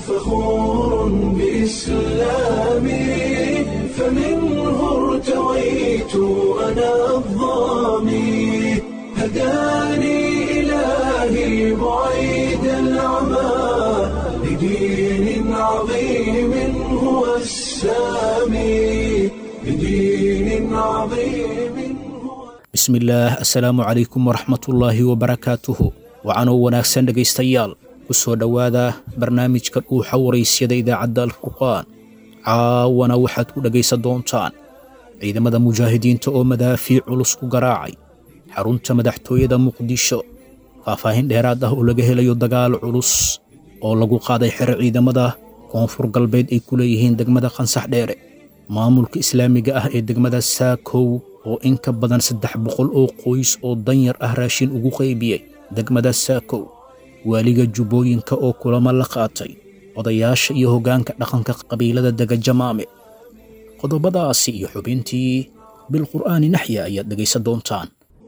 فخور بإسلامي فمنه ارتويت أنا الضامي هداني إلهي بعيد العمى لدين عظيم هو السامي لدين عظيم هو bismillaah assalaamu calaykum waraxmatullaahi wabarakaatuhu wacanoo wanaagsan dhegaystayaal ku soo dhowaada barnaamijka dhuuxa waraysyada idaacadda alfurqaan caawana waxaad ku dhegaysan doontaan ciidamada mujaahidiinta oo madaafiic culus ku garaacay xarunta madaxtooyada muqdisho faahfaahin dheeraad ah oo laga helayo dagaal culus oo lagu qaaday xero ciidamada koonfur galbeed ay ku leeyihiin degmada qansax dheere maamulka islaamiga ah ee degmada saakow oo in ka badan saddex boqol oo qoys oo danyar ah raashin ugu qaybiyey degmada saakow waaliga jubbooyinka oo kulamo la qaatay odayaasha iyo hoggaanka dhaqanka qabiilada dega jamaame qodobadaasi iyo xubintii bilqur'aani naxya ayaad dhegaysan doontaan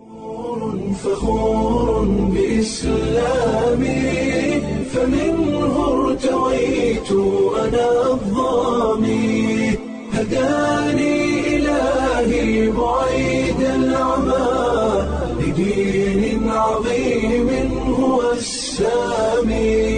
فخور بإسلامي فمنه ارتويت أنا الضامي هداني إلهي بعيد العمى لدين عظيم هو السامي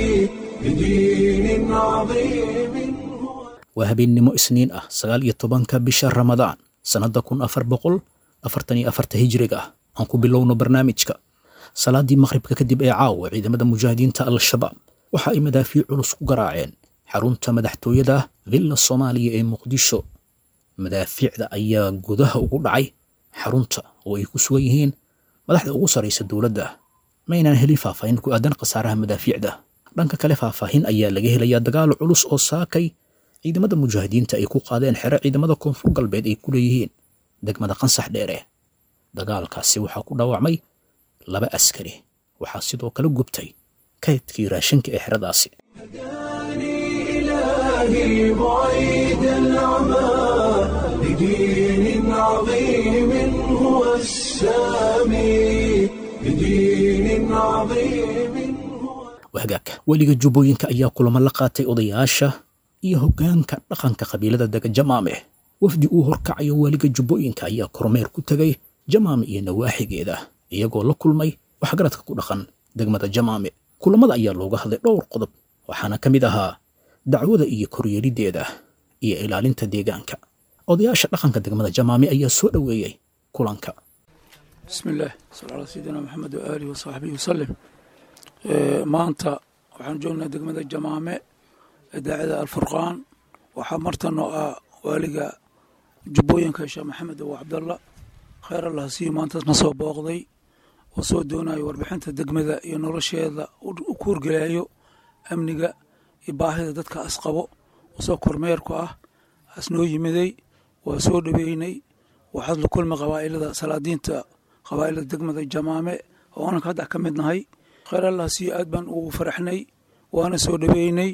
لدين عظيم هو waa habeennimo isniin ah sagaal iyo tobanka bisha ramadaan sannadda kun afar boqol afartan iyo afarta hijriga ah aan ku bilowno barnaamijka salaaddii maqhribka kadib ee caawa ciidamada mujaahidiinta al-shabaab waxa ay madaafiic culus ku garaaceen xarunta madaxtooyada villa soomaaliya ee muqdisho madaafiicda ayaa gudaha ugu dhacay xarunta oo ay ku sugan yihiin madaxda ugu sarraysa dowladda ma aynaan helin faahfaahin ku aadan khasaaraha madaafiicda dhanka kale faahfaahin ayaa laga helayaa dagaal culus oo saakay ciidamada mujaahidiinta ay ku qaadeen xero ciidamada koonfur galbeed ay ku leeyihiin degmada qansax dheere dagaalkaasi waxaa ku dhaawacmay laba askari waxaa sidoo kale gubtay kaydkii raashinka ee xeradaasi هداني إلهي بعيد العمى لدين عظيم هو السامي لدين عظيم هو wahagaagka weliga jubbooyinka ayaa kulamo la qaatay odayaasha iyo hoggaanka dhaqanka qabiilada dega jamaame wafdi uu horkacayo weliga jubbooyinka ayaa kormeer ku tegay jamaame iyo nawaaxigeeda iyagoo la kulmay waxgaradka ku dhaqan degmada jamaame kulamada ayaa looga hadlay dhowr qodob waxaana ka mid ahaa dacwada iyo koryeeliddeeda iyo ilaalinta deegaanka odayaasha dhaqanka degmada jamaame ayaa soo dhoweeyey kulanka بسم الله صلى على سيدنا محمد وآله وصحبه وسلم ee, maanta waxaan joognaa degmada jamaame idaacada alfurqaan waxaa martan oo ah waaliga jubbooyinka sheekh maxamed abu cabdalla kheyr allah siiyo maantaasna soo booqday oo soo doonayo warbixinta degmada iyo nolosheeda u u kuurgelayo amniga iyo baahida dadka asqabo oo soo kormeerku ah asnoo yimiday waa soo dhoweynay waxaad la kulmi qabaa'ilada salaadiinta qabaa'ilada degmada jamaame oo ananka hadda ka mid nahay kheyr allah siiyo aad baan ugu faraxnay waana soo dhoweynay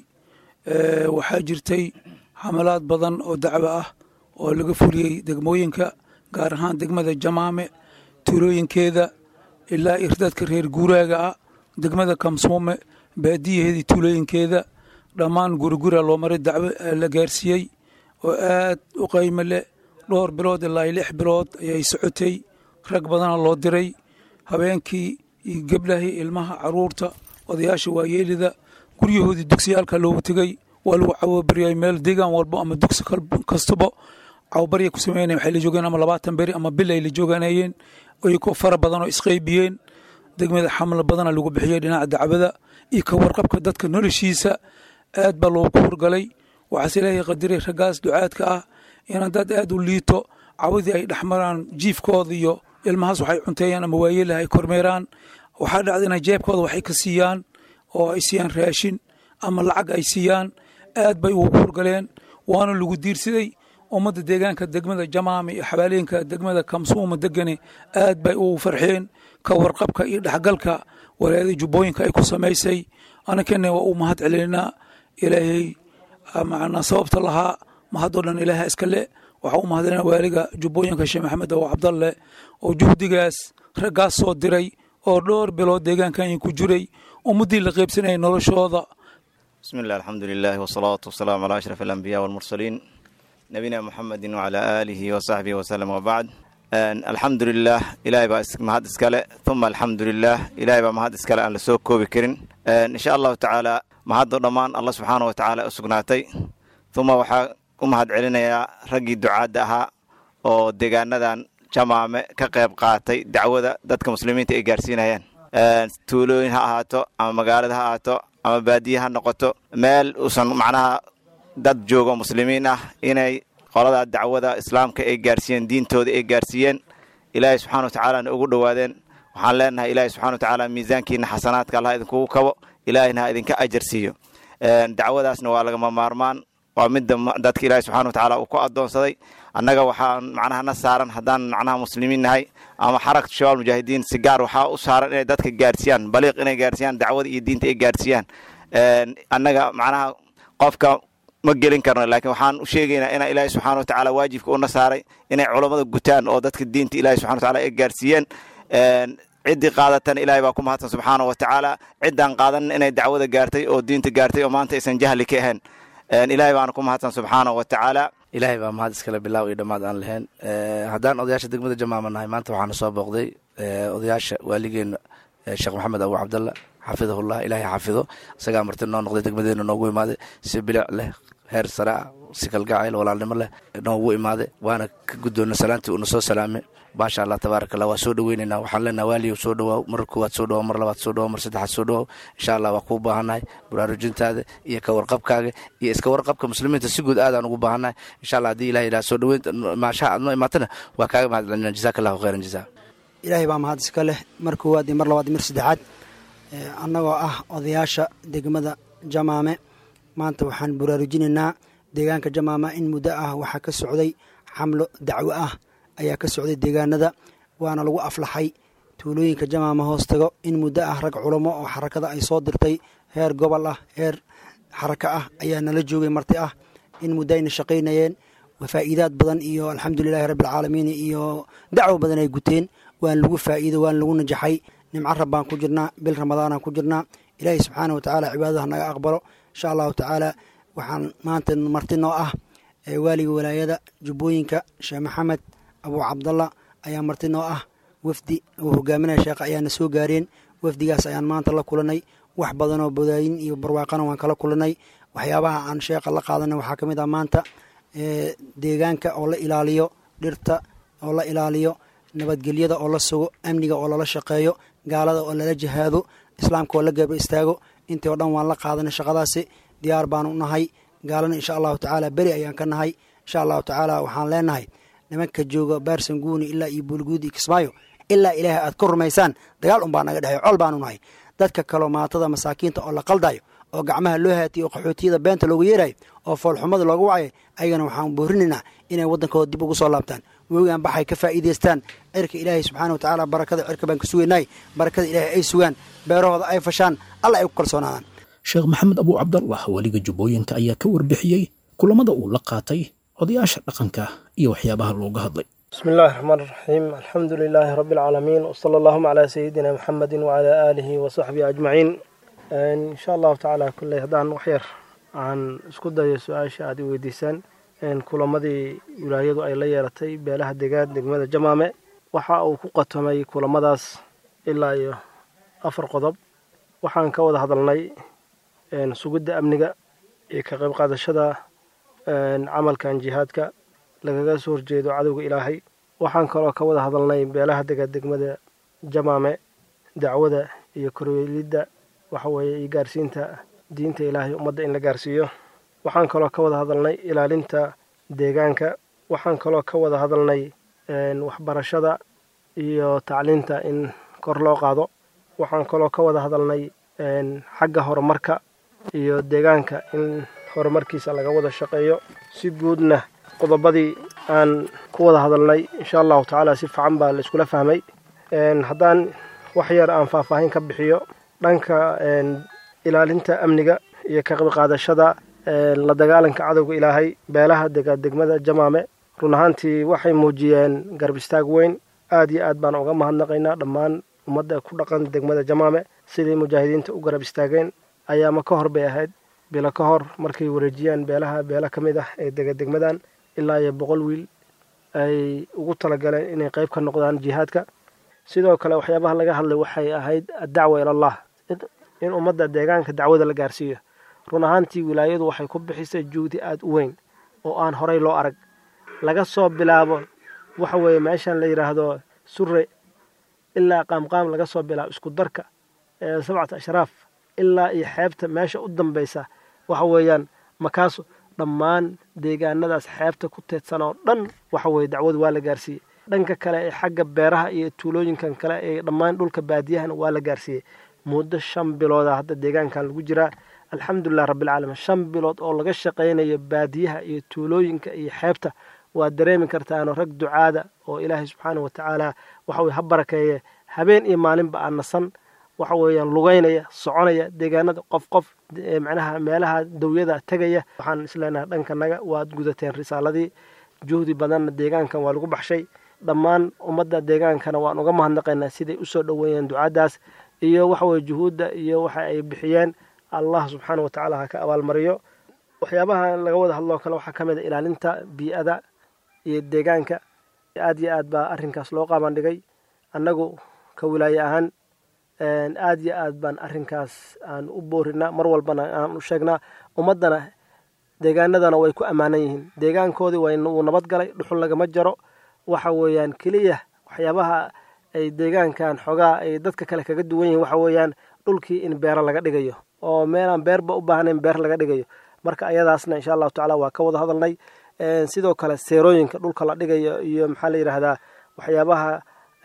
Ee, waxaa jirtay xamalaad badan oo dacwo ah oo laga fuliyey degmooyinka gaar ahaan degmada jamaame tuulooyinkeeda ilaa irdadka reer guuraaga ah degmada kamsuume baadiyaheedii tuulooyinkeeda dhammaan gurigura loo maray dacwo ee la gaarsiiyey oo aad u qaymo leh dhowr bilood ilaa lix bilood ayay socotay rag badana loo diray habeenkii iyo geblahi ilmaha caruurta odayaasha waayeelida guryahoodii dugsiyaalka loogu tegey waa lagu cawobaryay meel deegaan walbo ama dugsi kal- kastaba cawobarya ku sameynaya waxay la joogeen ama labaatan beri ama bil ay la jooganayeen ay ku fara badan oo isqaybiyeen degmada xamla badana lagu bixiyey dhinaca dacwada iyo ka warqabka dadka noloshiisa aad baa loogu hurgalay waxaase ilaahay qadiray raggaas ducaadka ah inaan dad aad u liito cawadii ay dhexmaraan jiifkooda iyo ilmahaas waxay cunteeyaan ama waayeelaha ay kormeeraan waxaa dhacda inay jeebkooda waxay ka siiyaan oo ay siiyaan raashin ama lacag ay siiyaan aad bay ugu hurgaleen waana lagu diirsaday ummadda deegaanka degmada jamaame iyo xabaaleenka degmada kamsuuma degane aad bay ugu farxeen ka warqabka iyo dhexgalka walaayada jubbooyinka ay ku samaysay anakana waa u mahad celinaa ilaahay macnaa sababta lahaa mahadoo dhan ilaaha iska le waxaa u mahadcelina waaliga jubbooyinka sheekh maxamed awo cabdalle oo juhdigaas raggaas soo diray oo dhowr bilood deegaankan ku jiray ummaddii la qaybsanayay noloshooda بسم الله الحمد لله والصلاة والسلام على أشرف الأنبياء والمرسلين نبينا محمد وعلى آله وصحبه وسلم وبعد الحمد لله إلهي بقى مهد اسكالة ثم الحمد لله إلهي بقى مهد اسكالة أن لسوق كوبي كرين إن شاء الله تعالى مهد ضمان الله سبحانه وتعالى أسقناتي ثم وحا umahad celinayaa raggii ducaadda ahaa oo deegaanadan jamaame ka qayb qaatay dacwada dadka muslimiinta ay gaarsiinayaan tuulooyin ha ahaato ama magaalada ha ahaato ama baadiye ha noqoto meel uusan macnaha dad joogo muslimiin ah inay qoladaa dacwada islaamka ay gaarsiiyeen diintooda ay gaarsiiyeen ilaahay subxana watacaalana ugu dhowaadeen waxaan leenahay ilaahay subxana watacaala miisaankiina xasanaadka allah idinkugu kabo ilaahayna ha idinka ajar siiyo dacwadaasna waa lagama maarmaan waa midda dadka ilaahay subxana watacaala uu ku addoonsaday annaga waxaan macnaha na saaran haddaan macnaha muslimiin nahay ama xarakatu shabaab mujaahidiin si gaar waxaa u saaran inay dadka gaarsiiyaan baliiq inay gaarsiiyaan dacwada iyo diinta ay gaarsiiyaan annaga macnaha qofka ma gelin karno laakiin waxaan u sheegaynaa inaa ilaahay subxana watacaala waajibka una saaray inay culammada gutaan oo dadka diinta ilahay subxana watacaala ay gaarsiiyeen ciddii qaadatana ilaahay baa ku mahadsan subxaana wa tacaala ciddaan qaadanin inay dacwada gaartay oo diinta gaartay oo maanta aysan jahli ka ahayn ilaahay baana ku mahadsan subxaana wa tacaala ilaahay baa mahad iskale bilaaw iyo dhammaad aan lahayn haddaan odayaasha degmada jamaama nahay maanta waxaana soo booqday odayaasha waaligeena sheekh maxamed abu cabdalla xafidahullah ilaahay xafido isagaa marti noo noqday degmadeena noogu imaaday si bilic leh heer sare ah si kalgacayl walaalnimo leh noogu imaaday waana ka guddoonna salaantii uuna soo salaamay maasha allah tabaaraka allah waa soo dhoweynaynaa waxaan leenaha waaliyow soo dhowaaw mar koowaad soo dhowaaw mar labaad soo dhowaaw mar saddexaad soo dhowaaw insha allah waa kuu baahannahay baraarujintaada iyo ka warqabkaaga iyo iska warqabka muslimiinta si guud aadaan ugu baahannahay insha allah haddii ilahay yidhaha soo dhoweynta maashaha aad noo imaatana waa kaaga mahad celinaa jazaaka allahu khayran jazaa ilaahay baa mahad iska leh mar koowaad iyo mar labaad iyo mar saddexaad annagoo ah odayaasha degmada jamaame maanta waxaan baraarujinaynaa deegaanka jamaama in muddo ah waxaa ka socday xamlo dacwo ah ayaa ka socday deegaanada waana lagu aflaxay tuulooyinka jamaama hoos tago in muddo ah rag culamo oo xarakada ay soo dirtay heer gobol ah heer xaraka ah ayaa nala joogay marti ah in muddo ayna shaqaynayeen faa'iidaad badan iyo alxamdulilahi rabbialcaalamiin iyo dacwo badan ay guteen waan lagu faa'iido waan lagu najaxay nimco rabbaan ku jirnaa bil ramadaanaan ku jirnaa ilaahay subxaana watacaala cibaadadaha naga aqbalo insha allahu tacaala waxaan maanta marti noo ah waaliga walaayada jubbooyinka sheekh maxamed abuu cabdalla ayaa marti noo ah wafdi uu hogaaminaya sheekh ayaana soo gaareen wafdigaas ayaan maanta la kulanay wax badanoo bodaayin iyo barwaaqana waan kala kulanay waxyaabaha aan sheekha la qaadanay waxaa ka mid ah maanta deegaanka oo la ilaaliyo dhirta oo la ilaaliyo nabadgelyada oo la sugo amniga oo lala shaqeeyo gaalada oo lala jihaado islaamka oo la gaba istaago intii oo dhan waan la qaadanay shaqadaasi diyaar baanu nahay gaalana insha allahu tacaala beri ayaan ka nahay insha allahu tacaala waxaan leenahay nimanka jooga baarsanguuni ilaa iyo buulguud iyo kismaayo ilaa ilaahay aad ka rumaysaan dagaal unbaa naga dhexeyo col baanu nahay dadka kaloo maatada masaakiinta oo la qaldayo oo gacmaha loo haatiyo oo qaxootiyada beenta loogu yeerayo oo foolxumada looga wacay ayagana waxaan boorinaynaa inay waddankooda dib ugu soo laabtaan wegaan baxay ka faa'iidaystaan cirka ilaahay subxaana wa tacaala barakada cirka baan ka sugaynay barakada ilaahay ay sugaan beerahooda ay fashaan alla ay ku kalsoonaadaan sheekh maxamed abuu cabdallah weliga jubbooyinka ayaa ka warbixiyey kulamada uu la qaatay odayaasha dhaqanka iyo waxyaabaha looga hadlay بسم الله الرحمن الرحيم الحمد لله رب العالمين وصلى اللهم على سيدنا محمد وعلى آله وصحبه أجمعين إن شاء الله تعالى كل هدان وحير عن اسكو دايو سؤاشا عدي ويديسان إن كلمدي ولايدو أي ليالتي بيلها دقاد دقمدة جمامة waxa uu ku qatomay kulamadaas ilaa iyo afar qodob waxaan ka wada hadalnay sugidda amniga iyo ka qayb qaadashada camalkan jihaadka lagaga soo horjeedo cadowga ilaahay waxaan kaloo ka wada hadalnay beelaha dega degmada jamaame dacwada iyo korweelidda waxaweeye iyo gaarsiinta diinta ilaahay ummadda in la gaarsiiyo waxaan kaloo ka wada hadalnay ilaalinta deegaanka waxaan kaloo ka wada hadalnay waxbarashada iyo tacliinta in kor loo qaado waxaan kaloo ka wada hadalnay xagga horumarka iyo deegaanka in horumarkiisa laga wada shaqeeyo si guudna qodobadii aan ku wada hadalnay insha allahu tacaala si fiican baa la iskula fahmay haddaan wax yar aan faahfaahin ka bixiyo dhanka ilaalinta amniga iyo ka qayb qaadashada la dagaalanka cadowga ilaahay beelaha dega degmada jamaame run ahaantii waxay muujiyeen garab istaag weyn aad iyo aad baan uga mahadnaqaynaa dhammaan ummadda ku dhaqan degmada jamaame sidii mujaahidiinta u garab istaageen ayaama ka hor bay ahayd bilo ka hor markay wareejiyaan beelaha beela ka mid ah ee dega degmadan ilaa iyo boqol wiil ay ugu talagaleen inay qeyb ka noqdaan jihaadka sidoo kale waxyaabaha laga hadlay waxay ahayd addacwa ilallah in ummadda deegaanka dacwada la gaarsiiyo run ahaantii wilaayadu waxay ku bixisay juhdi aada u weyn oo aan horey loo arag laga soo bilaabo waxa weeye meeshan la yidhaahdo sure ilaa qaamqaam laga soo bilaabo isku darka ee sabcata ashraaf ilaa iyo xeebta meesha u dambeysa waxa weeyaan makaaso dhammaan deegaanadaas xeebta ku teedsan oo dhan waxa weeye dacwadu waa la gaarsiiyey dhanka kale ee xagga beeraha iyo tuulooyinkan kale ee dhammaan dhulka baadiyahana waa la gaarsiiyey muddo shan bilooda hadda deegaankan lagu jiraa alxamdulilah rabbilcaalamiin shan bilood oo laga shaqaynayo baadiyaha iyo tuulooyinka iyo xeebta waa dareemi kartaano rag ducaada oo ilaahay subxaana wa tacaala waxa weye ha barakeeye habeen iyo maalinba aan nasan waxa weeyaan lugeynaya soconaya deegaanada qof qof macnaha meelaha dawyada tegaya waxaan isleenahay dhankanaga waad gudateen risaaladii juhdi badanna deegaankan waa lagu baxshay dhammaan ummadda deegaankana waan uga mahadnaqaynaa siday usoo dhoweeyeen ducaadaas iyo waxaweye juhuudda iyo waxa ay bixiyeen allah subxaana wa tacaala ha ka abaalmariyo waxyaabaha laga wada hadloo kale waxaa ka mid a ilaalinta bii-ada iyo deegaanka aad iyo aad baa arrinkaas loo qaabandhigay annagu ka wilaaye ahaan aad iyo aad baan arrinkaas aan u boorinaa mar walbana aan u sheegnaa ummaddana deegaanadana way ku ammaanan yihiin deegaankoodii wuu nabad galay dhuxul lagama jaro waxa weeyaan keliya waxyaabaha ay deegaankan xoogaa ay dadka kale kaga duwan yihiin waxa weeyaan dhulkii in beero laga dhigayo oo meelaan beerba u baahnayn beer laga dhigayo marka ayadaasna insha allahu tacala waa ka wada hadalnay sidoo kale seerooyinka dhulka la dhigayo iyo maxaa la yidhaahdaa waxyaabaha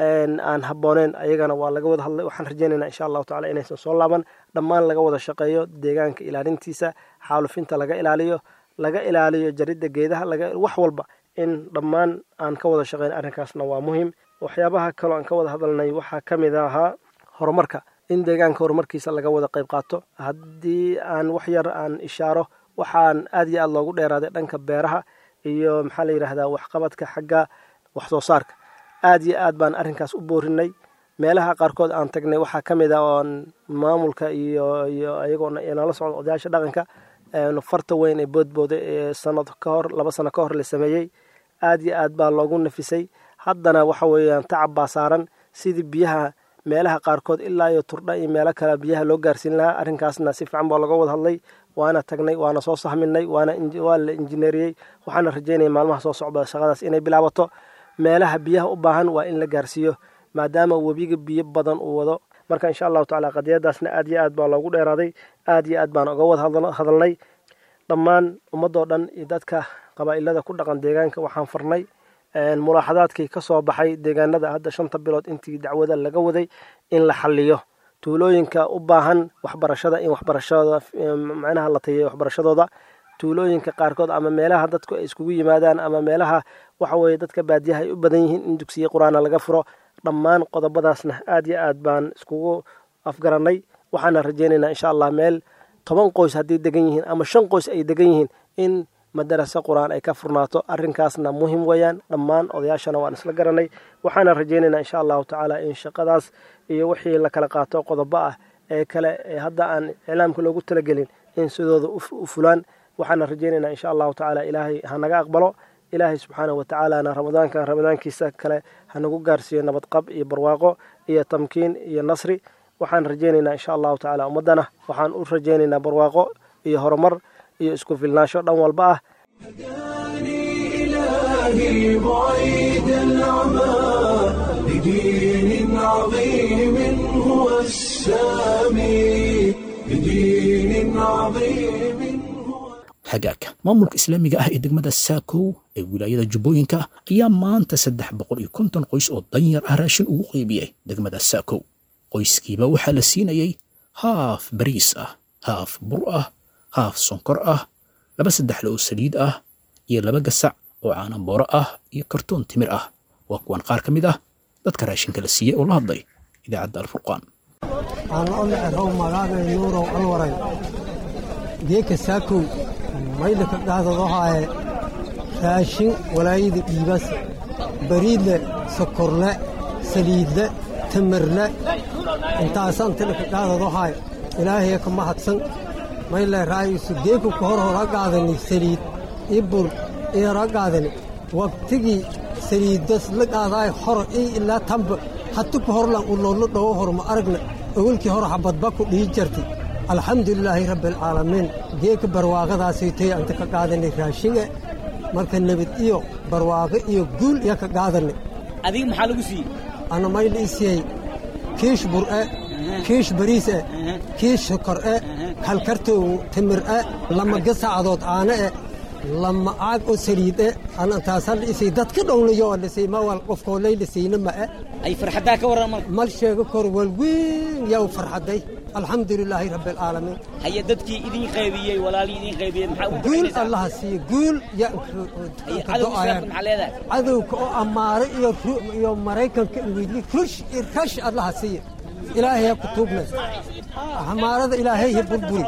aan habbooneyn ayagana waa laga wada hadlay waxaan rajeynaynaa insha allahu tacala inaysan soo laaban dhammaan laga wada shaqeeyo deegaanka ilaalintiisa xaalufinta laga ilaaliyo laga ilaaliyo jaridda geedaha wax walba in dhammaan aan ka wada shaqeyn arrinkaasna waa muhim waxyaabaha kaloo aan ka wada hadalnay waxaa ka mid ahaa horumarka in deegaanka horumarkiisa laga wada qayb qaato haddii aan wax yar aan ishaaro waxaan aad iyo aad loogu dheeraaday dhanka beeraha iyo maxaa la yidhaahdaa waxqabadka xagga wax soo saarka aad iyo aad baan arrinkaas u boorinay meelaha qaarkood aan tagnay waxaa ka mid ah oon maamulka iyo iyo ayagoona nala socdo odayaasha dhaqanka farta weyn ee boodbooda ee sanad ka hor laba sano ka hor la sameeyey aad iyo aad baa loogu nafisay haddana waxa weeyaan tacab baa saaran sidii biyaha meelaha qaarkood ilaa iyo turdha iyo meelo kale biyaha loo gaarsiin lahaa arrinkaasna si fiican baa laga wada hadlay waana tagnay waana soo sahminay waana waa la injineeriyey waxaana rajeynaya maalmaha soo socda shaqadaas inay bilaabato meelaha biyaha u baahan waa in la gaarsiiyo maadaama webiga biyo badan uu wado marka insha allahu tacala qadiyadaasna aad iyo aad baa loogu dheeraaday aad iyo aad baan uga wada hadalnay dhammaan ummadoo dhan iyo dadka qabaa'ilada ku dhaqan deegaanka waxaan farnay mulaaxadaadkii ka soo baxay deegaanada hadda shanta bilood intii dacwada laga waday in la xaliyo tuulooyinka u baahan waxbarashada in waxbarashada macnaha la tayeeyo waxbarashadooda tuulooyinka qaarkood ama meelaha dadku ay iskugu yimaadaan ama meelaha waxa weeye dadka baadiyaha ay u badan yihiin in dugsiye qur-aana laga furo dhammaan qodobadaasna aad iyo aad baan iskugu afgarannay waxaana rajeynaynaa insha allah meel toban qoys hadday degan yihiin ama shan qoys ay degan yihiin in madaraso qur-aan ay ka furnaato arrinkaasna muhim weeyaan dhammaan odayaashana waan isla garanay waxaana rajeynaynaa insha allahu tacaala in shaqadaas iyo wixii la kala qaato qodobo ah ee kale ee hadda aan iclaamka loogu talagelin in sidooda u fulaan waxaana rajeynaynaa insha allahu tacaala ilaahay hanaga aqbalo ilaahay subxaana wa tacaalana ramadaankan ramadaankiisa kale hanagu gaarsiiyo nabadqab iyo barwaaqo iyo tamkiin iyo nasri waxaan rajeynaynaa insha allahu tacaala ummaddana waxaan u rajeynaynaa barwaaqo iyo horumar iyo isku filnaansho dhan walba ah إلهي بعيد العمى لدين عظيم هو السامي لدين عظيم هو hagaagka maamulka islaamiga ah ee degmada saakow ee wilaayada jubbooyinka ayaa maanta saddex boqol iyo konton qoys oo danyar ah raashin ugu qeybiyey degmada saakow qoyskiiba waxaa la siinayey haaf bariis ah haaf bur ah haaf sonkor ah laba saddexle oo saliid ah iyo laba gasac oo caanambooro ah iyo kartoon timir ah waa kuwan qaar ka mid ah dadka raashinka la siiyey oo la hadlay idaacadda alfurqaan aan o necrow magaagay nuurow alwaray geeka saakow maydhaka dhahdadohaaye raashin walaayada dhiibas bariidle sokorle saliidle tamarle intaasaan tilaka dhahdadohaay ilaahaya ka mahadsan mayle raa'isu geeku ka hor hora qaadani saliid ii bur ii hora qaadani waqtigii saliiddas la qaadaay hor ii ilaa tamba hatu ka horlan u loolu dhowo hor ma aragna owalkii hor xabadba ku dhihi jartay alxamdulilaahi rabbialcaalamiin geeka barwaaqadaasaytoy anta ka qaadanay raashinga marka nebad iyo barwaaqo iyo guul iya ka qaadanay adiga maxaa lagu siiyey ana mayla isiyey kiish bur'e kiish bariis'e kiish sokor'e kalkartow timir'e lama gasaacadood aane'e lama caag oo saliid'e anantaasan isay dadka dhownayo lisay mawal qofkoolay lisayna ma'e ay farxaddaa ka warran marka mal sheego kor walweyn yaw farxadday alxamdulilaahi rabbialcaalamiin haye dadkii idin qaybiyey walaalii idin qaybiyey maxaa ugu guul ducaynaysaa allaha siiye guul yaa haye cadowga islaamka maxaa leedahay cadowka oo ammaare iyo ru- iyo maraykanka ingiliis rush iyo rash allaha siiye ilaahay ha ku tuugnay amaarada ilaahay ha burburi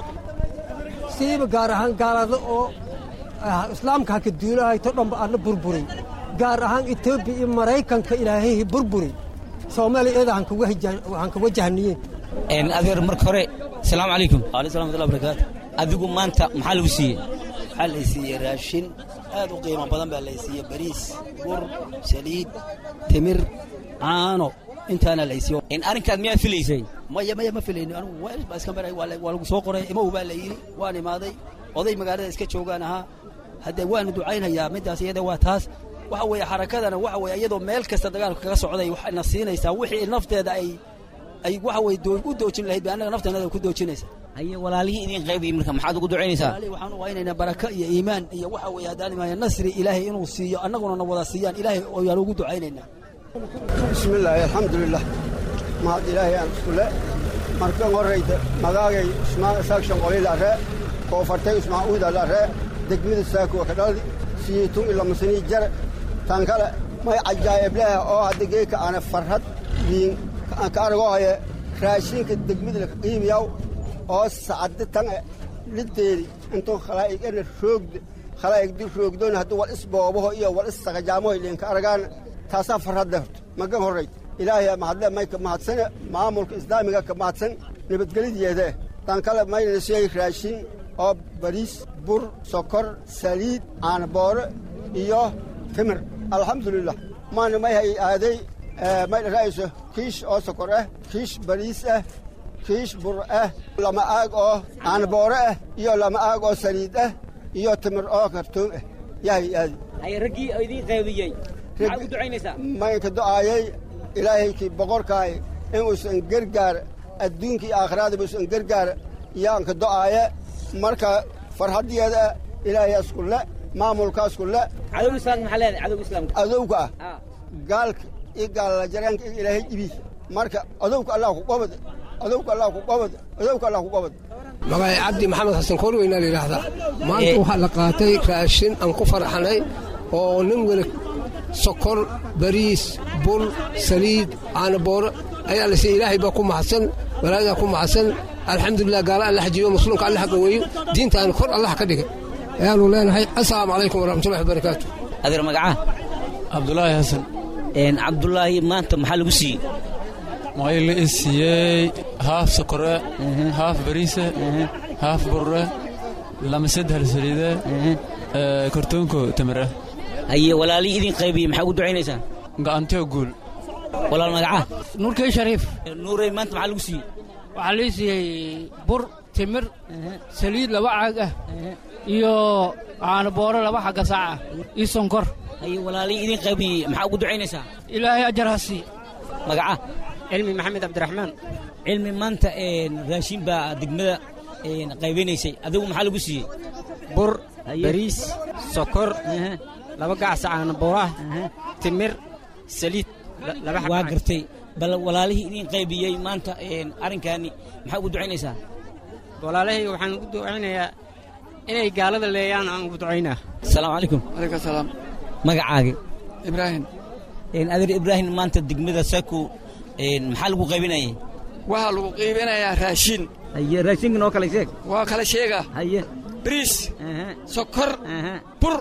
siiba gaar ahaan gaalada oo ah, islaamka ha ka duulahay to dhanba alla burburi gaar ahaan etoobiya iyo maraykanka ilaahay ha burburi soomaaliya iyada han kaga hijaan- han ka wajahniyeen Een, adeer marka hore asalaamu calaykum waaleykum salaam barakaatu adigu maanta maxaa lagu siiyey waxaa la siiyey raashin aad u qiimo badan baa la siiyey bariis bur saliid timir caano intaana la siiyey in arrinkaad miyaad filaysay maya maya ma filayno anigu waa baa iska maray waa la- waa lagu soo qoray imow baa la yidhi waan imaaday oday magaalada iska joogaan ahaa haddee waanu ducaynhayaa middaas iyada waa taas waxa weeye xarakadana waxa weeye iyadoo meel kasta dagaalka kaga socday waxayna siinaysaa wixii nafteeda ay ay waxa weye doo- u doojin lahayd bay annaga nafteenada ku doojinaysa haye walaalihii idin qaybiyey marka maxaad ugu ducaynaysaa walaalihi waxaan u waynaynaa baraka iyo iimaan iyo waxa weeye haddaan imaaya nasri ilaahay inuu siiyo annaguna na wada siiyaan ilaahay oyaan ugu ducaynaynaa bismillaahi alxamdulilah mahad ilaahay aan iskule markan horrayda magaagay usmaan isaaq shanqolilare koofartay usmaan uudalare degmada saakuwa ka dhaldi siyitun ilamasanii jare tan kale may cajaa'ibleha oo hadda geeka aana farhad wiin aan ka argohaye raashinka degmada laka qiimiyaw oo sacadda tan e liddeedi intuu khalaa'igana roogda khalaa'igdi roogdoon hadduu wal isboobaho iyo wal issaqajaamoho ilinka argaan taasaa farhadle horta magan horrayd ilaahay mahadle may ka mahadsane maamulka islaamiga ka mahadsan nabadgelideeda tan kale mayna siiyey raashin oo bariis bur sokor saliid caanaboore iyo timir alxamdulilah maana may hay aaday eh, may dhara'ayso kiish oo sokor ah kiish bariis ah kiish bur ah lama aag oo caanaboore ah iyo lama aag oo saliid ah iyo timir oo kartoon ah yahay aadi haye raggii oo idin qaybiyey maxaad ugu ducaynaysaa maynka do'aayay ilaahaykii boqorkaay inuusan gargaar adduunka iyo aakhiraadaba usan gargaar yaanka do'aaye marka farhaddeeda ilaahayaas ku le maamulkaas ku le cadowga islaamka maxaa leedahay cadowga islaamka adowga ah Ah. gaalka iyo gaalajaraanka iyo ilaahay ibi marka adowka allah ku qabad adowka allah ku qabad adowka allah ku qabad magacay cabdi maxamed xasan korweyna la yidhaahdaa maanta waxaa la qaatay raashin aan ku farxanay oo nin weli sokor bariis bur saliid caanabooro ayaa la siiyey ilaahay baa ku mahadsan walaadaa ku mahadsan alxamdulilah gaala alla xajiyo muslimka alla xagaweeyo diintaana kor allah ka dhigay ayaanu leenahay assalaamu calaykum waraxmatullahi wabarakaatu adeer magacaa cabdulaahi xasan Een, cabdulaahi maanta maxaa lagu siiyey waxay la i siiyey haaf sokore haaf bariise haaf burre lama saddex saliide ee, kartoonko tamire haye walaalihii idin qaybiyey maxaa ugu ducaynaysaa gacantiyo guul walaal magacaa nuurkey shariif nuurey maanta maxaa lagu siiyey waxaa lii siiyey bur timir saliid laba caag ah iyo caanabooro laba xagga saac ah iyo sonkor haye walaalihii idin qaybiyey maxaa ugu ducaynaysaa ilaahay ajar ha sii magacaa cilmi maxamed cabdiraxmaan cilmi maanta een, raashin baa degmada een, qaybinaysay adigu maxaa lagu siiyey bur Haye. bariis sokor laba gacsa caanabooro ah timir saliid la- laba xagga waa caag. gartay bal walaalihii idin qaybiyey maanta een, arrinkaani maxaa ugu ducaynaysaa walaalahayga waxaan ugu ducaynayaa inay gaalada leeyaan aan ugu ducaynaa asalaamu calaykum alaykum salaam magacaagi ibraahim Een, adeer ibraahim maanta degmada saku een, maxaa lagu qaybinayay waxaa lagu qiibinayaa raashin haye raashinka noo kale sheeg waa kala sheega haye bariis sokor bur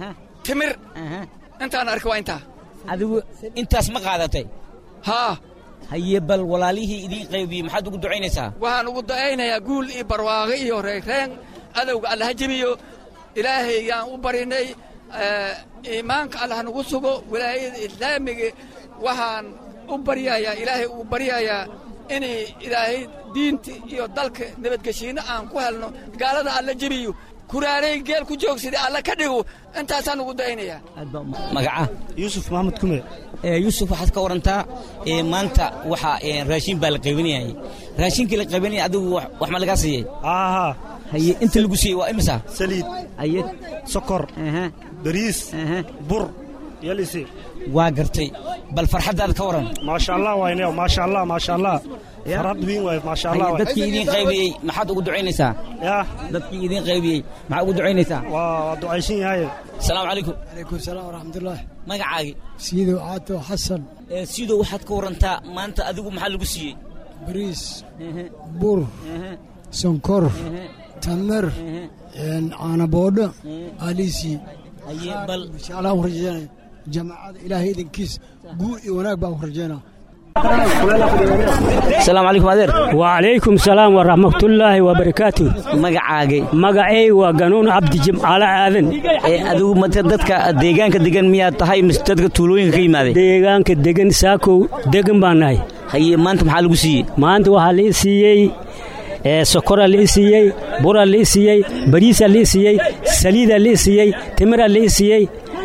timir intaan arka waa intaa adigu intaas ma qaadatay haa haye bal walaalihii idiin qaybiyey maxaad ugu ducaynaysaa waxaan ugu da'aynayaa guul iyo barwaaqo iyo reegreen adowga allaha jebiyo ilaahay yaan u barinay iimaanka allah nagu sugo wilaayada islaamiga waxaan u baryayaa ilaahay uu baryayaa inay ilaahay diinta iyo dalka nabadgeshiinno aan ku helno gaalada alla jebiyo kuraaray geel ku joogsada alla ka dhigo intaasaan ugu da'aynayaa magaca yuusuf maxamed kume yuusuf waxaad ka warantaa maanta waxa raashin baa la qaybinayay raashinkii la qaybinaya adigu wax ma lagaa siiyey aaha haye inta lagu siiyey waa imisa saliid haye sokor bariis bur yalisi waa gartay bal farxaddaada ka waran maasha allah wayne maasha allah maasha allah farad weyn waay maasha allah haye dadkii idiin qaybiyey maxaad ugu ducaynaysaa ya dadkii idiin qaybiyey maxaad ugu ducaynaysaa waa ducaysan yahay asalaamu calaykum calaykum salaam waraxmatullaah magacaagi siidow caato xasan siidow waxaad ka warantaa maanta adigu maxaa lagu siiyey bariis bur sonkor tamar caanaboodho aliisi inshaalla u rajeynaya jamaacada ilaahay idinkiis guul iyo wanaag baan u rajeynaa asalaamu calaykum adeer wacalaykum salaam waraxmatullaahi wabarakaatu magacaagay magacay waa ganuun cabdi jimcaale aadan adigu mata dadka deegaanka degan miyaad tahay mise dadka tuulooyinka ka yimaaday deegaanka degan saakow degan baan nahay haye maanta maxaa lagu siiyey maanta waxaa la i siiyey sokoraa la i siiyey buraa la i siiyey bariisaa la i siiyey saliidaa la i siiyey timiraa la i siiyey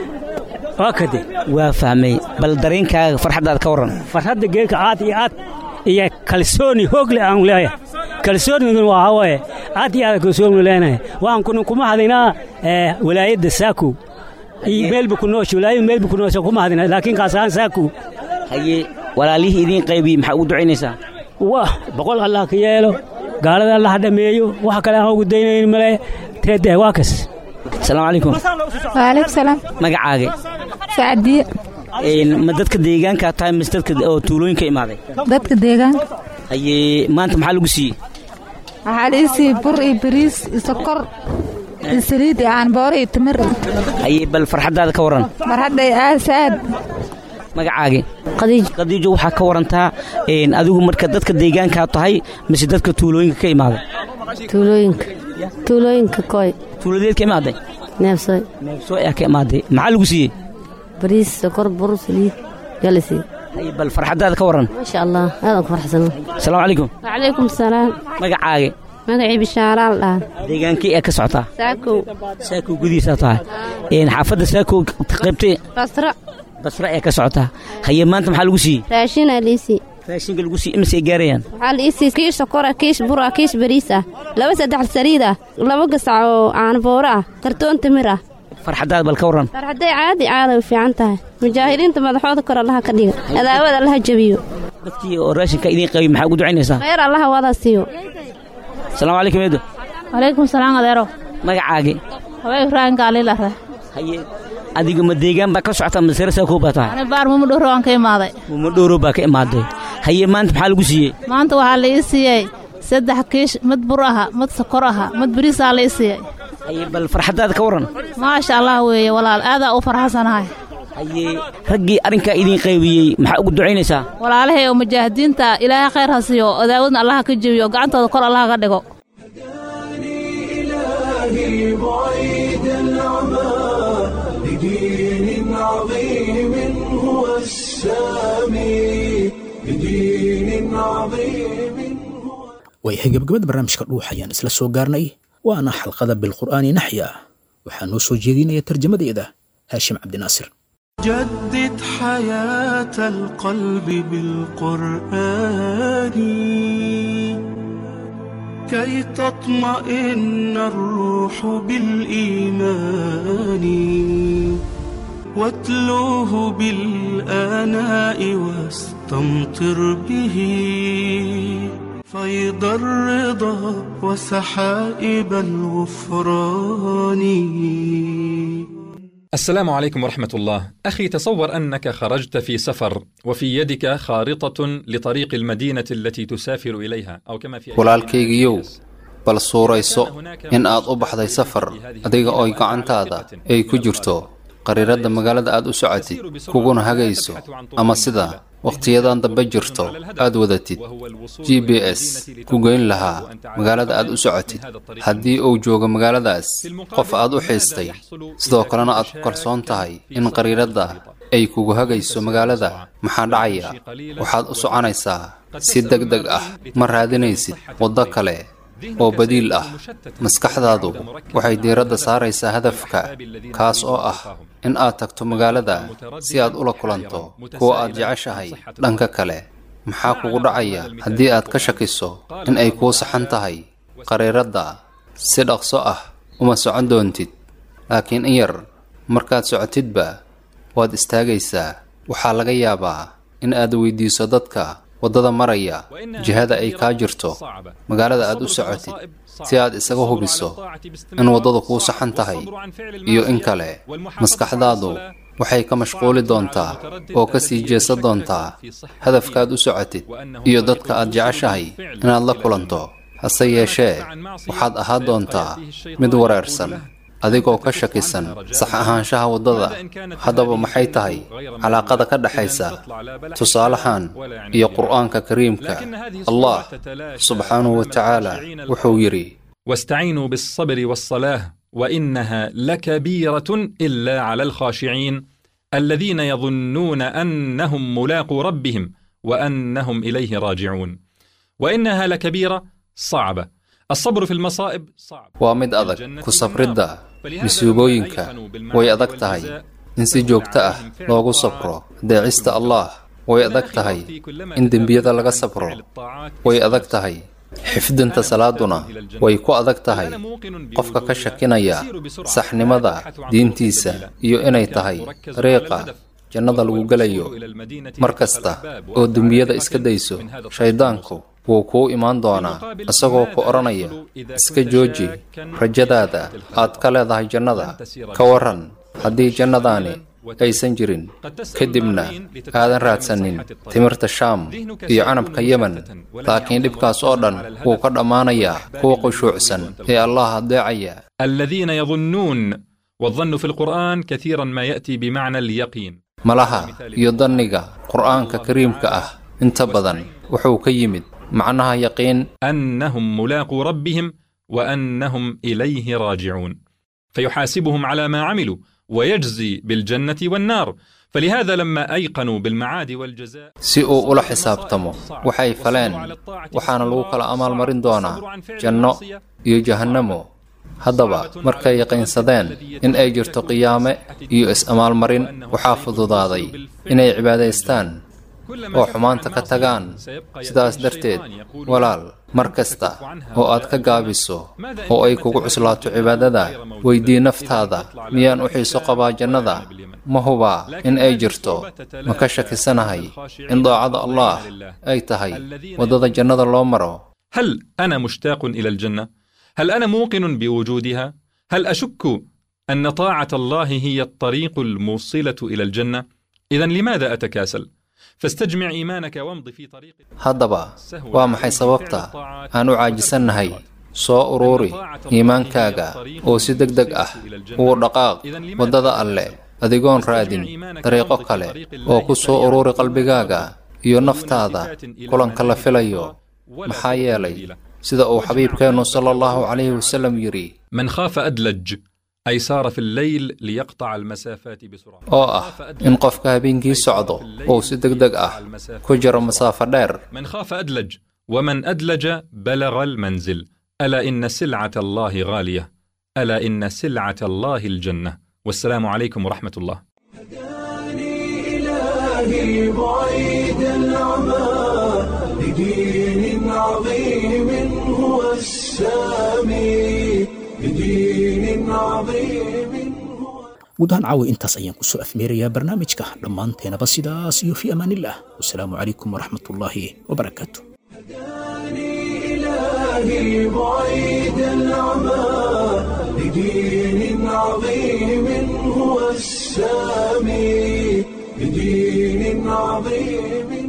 waa kade waa fahmay bal dareenkaaga farxaddaad ka warran farxadda geelka aad iyo aad iyo kalsooni hoogle aan leeyahay kalsooniguna waa hawaaye aad iyo aad kalsooni leenahay waxaan kuna kuma hadinaa walaayadda saakow iyo meelba ku noosha walaayada meelba ku noosha kuma hadina laakiin kaas ahaan saakow haye walaalihii idiin qaybiyey maxaa ugu ducaynaysaa wah boqol allah ka yeelo gaalada allah dhameeyo wax kale aan ugu daynayn male teedee waa kas asalaamu calaykum waalaikum salaam magacaaga sacdiye ma dadka deegaankaa tahay mise dadka oo tuulooyinka imaaday dadka deegaanka haye maanta maxaa lagu siiyey waxaa la ii siiyey bur iyo bariis iyo sokor iyo saliid iyo caanbooro iyo timir haye bal farxaddaada ka warran farxadday aasaad magacaagi qadiijo waxaa ka warantaa adigu marka dadka deegaankaa tahay mise dadka tuulooyinka ka imaaday tuulooyinka tuulooyinka koy tuuladeed ka imaaday neefsoy neefsoy ah ka imaaday maxaa lagu siiyey bariis sokor bur saliid yaa la siiyey haye bal farxaddaada ka warran maasha allah aadan ku farxsano asalaamu calaykum wacalaykum salaam magacaaga magacii bishaaraal dhaha deegaankii ee ka socotaa saakow saakow gudihiisaa tahay xaafadda saakow qaybtee basra basra ee ka socotaa haye maanta maxaa lagu siiyey raashinaa liisii raashinka lagu siiyey imise ay gaarayaan waxaa la iisii kiish sokora kiish bura kiish bariis ah laba saddex saliid ah laba gasac oo caanbooro ah kartoon timir ah farxaddaad bal ka warran farxadday caadi caada way fiican tahay mujaahidiinta madaxooda kor allaha ka dhiga adaawad allaha jebiyo dadkii oo raashinka idiin qabiy maxaa ugu ducaynaysaa khayr allaha wada siiyo asalaamu calaykum eedo walaykum salaam adeero magacaagi hawee ibraahim gaalilare haye adiga ma deegaan baa ka socota masere saakow baa tahay ani baar muma dhowro waan ka imaaday muma dhowro baa ka imaaday haye maanta maxaa lagu siiyey maanta waxaa la ii siiyey saddex kiish mid bur aha mid sokor aha mid bariisaa la ii siiyey haye bal farxaddaada ka warran maasha allah weeye walaal aadaa u farxasanahay haye raggii arrinkaa idiin qaybiyey maxaa ugu ducaynaysaa walaalahay oo mujaahidiinta ilaahay khayr ha siiyo odaawadna allaha ka jebiyo gacantooda kor allaha ka dhigo إلهي بعيد العمى لدين عظيم هو السامي لدين عظيم waayahay gabagabada barnaamijka dhuux ayaan isla soo gaarnay waana xalqada bilqur'aani naxya waxaa noo soo jeedinaya tarjamadeeda haashim cabdinaasir جدد حياة القلب بالقرآن كي تطمئن الروح بالإيمان واتلوه بالآناء واستمطر به فيض الرضا وسحائب الغفران السلام عليكم ورحمة الله. أخي تصور أنك خرجت في سفر وفي يدك خارطة لطريق المدينة التي تسافر إليها أو كما في walaalkaygiiyow bal suurayso in aad u baxday safar adiga oo gacantaada ay ku jirto qariiradda magaalada aad u socotid kuguna hagayso ama sida wakhtiyadan dambe jirto aad wadatid g b s ku geyn lahaa magaalada aad u socotid haddii uu joogo magaaladaas qof aad u xiistay sidoo kalena aad ku kalsoon tahay in qariiradda ay kugu hagayso magaalada maxaa dhacaya waxaad u soconaysaa si deg deg ah ma raadinaysid waddo kale oo badiil ah maskaxdaadu waxay diiradda saaraysaa hadafka kaas oo ah in aad tagto magaalada si aad ula kulanto kuwa aad jeceshahay dhanka kale maxaa kugu dhacaya haddii aad ka shakiso in ay kuu saxan tahay qariiradda si dhaqso ah uma socon doontid laakiin in yar markaad socotidba waad istaagaysaa waxaa laga yaabaa in aad weydiiso dadka waddada maraya jihada ay kaa jirto magaalada aad u socotid si aad isaga hubiso in waddadu kuu saxan tahay iyo in kale maskaxdaadu waxay ka mashquuli doontaa oo ka sii jeesan doontaa hadafkaad u socotid iyo dadka aad jeceshahay inaad la kulanto hase yeeshee waxaad ahaan doontaa mid wareersan adigoo ka shakisan sax ahaanshaha waddada haddaba maxay tahay calaaqada ka dhexaysa tusaalahan iyo qur'aanka kariimka allah subxaanahu wa tacaala wuxuu yidhi واستعينوا بالصبر والصلاة وإنها لكبيرة إلا على الخاشعين الذين يظنون أنهم ملاقو ربهم وأنهم إليه راجعون وإنها لكبيرة صعبة الصبر في المصائب صعب waa mid adag ku sabridda masiibooyinka way adag tahay in si joogto ah loogu sabro deecista allah way adag tahay in dembiyada laga sabro way adag tahay xifdinta salaaduna way ku adag tahay qofka ka shakinaya saxnimada diintiisa iyo inay tahay dariiqa jannada lagu gelayo mar kasta oo dembiyada iska dayso shayddaanku wuu kuu imaan doonaa isagoo ku odhanaya iska jooji rajadaada aad ka leedahay jannada ka waran haddii jannadaani aysan jirin kadibna aadan raadsanin timirta shaam iyo canabka yemen laakiin dhibkaas oo dhan wuu ka dhammaanayaa kuwa qushuucsan ee allah adeecaya الذين يظنون والظن في القرآن كثيرا ما يأتي بمعنى اليقين malaha iyo danniga qur'aanka kariimka ah inta badan wuxuu ka yimid macnaha yaqiin أنهم ملاقو ربهم وأنهم إليه راجعون فيحاسبهم على ما عملوا ويجزي بالجنة والنار فلهذا لما أيقنوا بالمعاد والجزاء si uu ula xisaabtamo waxay faleen waxaana lagu kala amaalmarin doonaa janno iyo jahannamo haddaba markay yaqiinsadeen in ay jirto qiyaame iyo is-amaalmarin waxaa fududaaday inay cibaadaystaan oo xumaanta ka tagaan sidaas darteed walaal mar kasta oo aad ka gaabiso oo ay kugu cuslaato cibaadada weydii naftaada miyaan u xiiso qabaa jannada ma hubaa in ay jirto ma ka shakisanahay in daacada allah ay tahay waddada jannada loo maro هل أنا مشتاق إلى الجنة؟ هل أنا موقن بوجودها؟ هل أشك أن طاعة الله هي الطريق الموصلة إلى الجنة؟ إذا لماذا أتكاسل؟ فاستجمع إيمانك وامض في طريق haddaba waa maxay sababta aan u caajisannahay soo uruuri iimaankaaga oo si deg deg ah ugu dhaqaaq waddada alle adigoon raadin dariiqo kale oo ku soo uruuri qalbigaaga iyo naftaada kulanka la filayo maxaa yeelay sida uu xabiibkeennu sala allahu calayhi wasallam yidhi من خاف أدلج أي سار في الليل ليقطع المسافات بسرعة oo ah in qofka habeenkii socdo uu si deg deg ah ku jiro masaafo dheer من خاف أدلج ومن أدلج بلغ المنزل ألا إن سلعة الله غالية ألا إن سلعة الله الجنة والسلام عليكم ورحمة الله إلهي بعيد العمى لدين عظيم هو السامي لدين عظيم guud ahaan caawa intaas ayaan ku soo afmeerayaa barnaamijka dhammaanteenaba sidaas iyo fi amaanillah wasalaamu calaykum waraxmatullaahi wabarakaatu إلهي بعيد العمى لدين عظيم هو السامي لدين عظيم